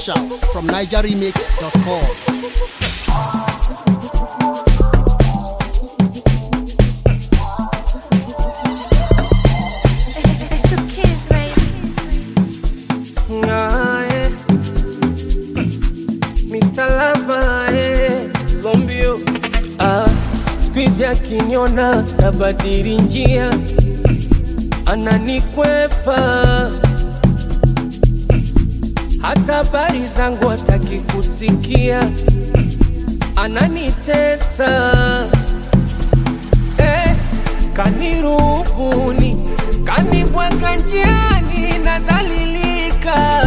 Fresh out from NigerRemix.com. It's two kids, baby. Ngae, Mr. Lover, eh, zombio ah, squeeze akiniona tabadili njia, ananikwepa hata habari zangu hataki kusikia, ananitesa eh, kanirubuni kanibwaga njiani nadhalilika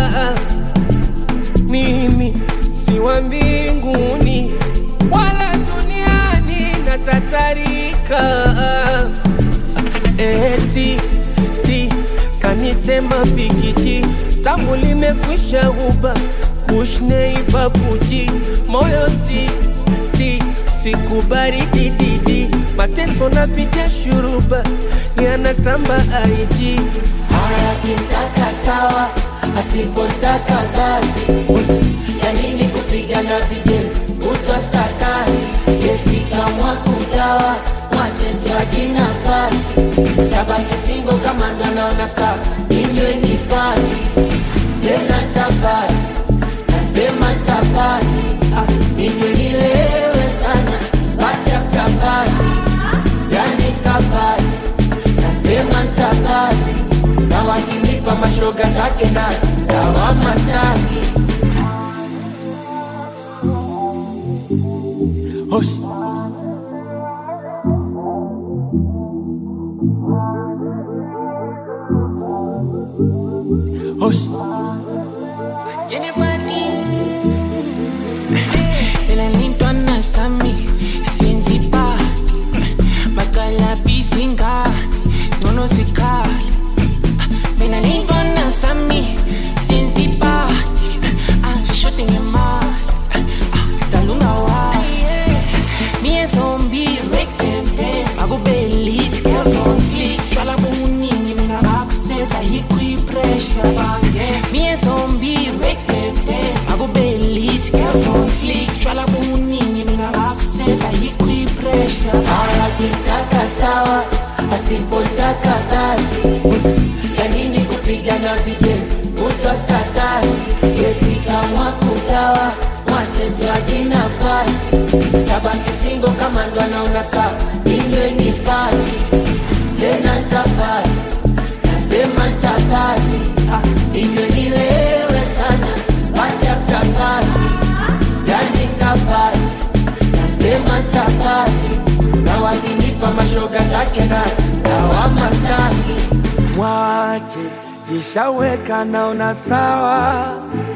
mimi si wa mbinguni wala duniani natatarika eti ti kanitema pikiti tamu limekwisha uba kushneibabuji moyo ti ti sikubari dididi mateso napitia shuruba yanatamba aiji Haya kitaka sawa, asipotaka kazi. Ya nini kupigana vijeni kutwa statasi? Kesi kamwa kugawa, mwache mtwaji nafasi. Tabaki singo kama ndo naona sawa, inywe ni pati tena tapati, nasema tapati, ah, inywe nilewe sana, pati after party, yani tapati nasema ntabaki na wakinipa mashoga zake na dawama taki Hush. Hush. Elalintwa nasami sinzipa Magala bisinga Nono zikali Mina lintwa nasami sinzipa Shote ngemali Talunga wa Me and zombie make them dance Akube elite girls on fleek Twala buningi mina accent Ahikwi pressure Me and zombie make them dance Akube elite girls on fleek Twala buningi mina accent Ahikwi pressure haya kitaka sawa asipotaka kazi ya nini kupigana vijeni kutwa statasi kesi kamwa kugawa mwache mtwaji nafasi tabaki singo kama ndo anaona sawa inywe ni pati tena ntapati nasema ntapati ah, inywe nilewe sana pati after party yani ntapati nasema ntapati na wakinipa mashoga zake na dawama staki mwache jishaweka naona sawa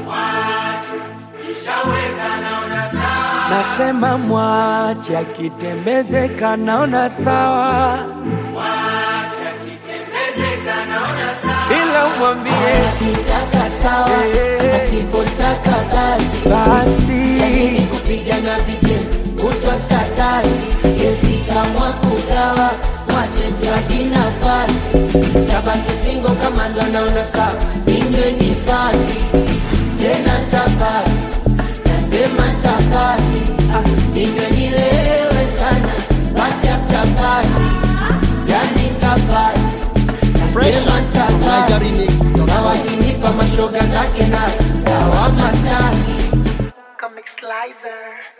nasema mwache akitembezeka naona sawa ila umwambie akitaka sawa Eh. asipotaka kazi basi lakini kupigana vijeni kutwa statasi kesi kamwa kugawa mwache mtwaji nafasi tabaki singo kama ndo anaona sawa inywe ni pati tena ntapati nasema ntapati ah, inywe nilewe sana pati after party yani ntapati Fresh nasema out from ntapati na NigerRemix.com. wakinipa mashoga zake na dawama staki Comic Slicer.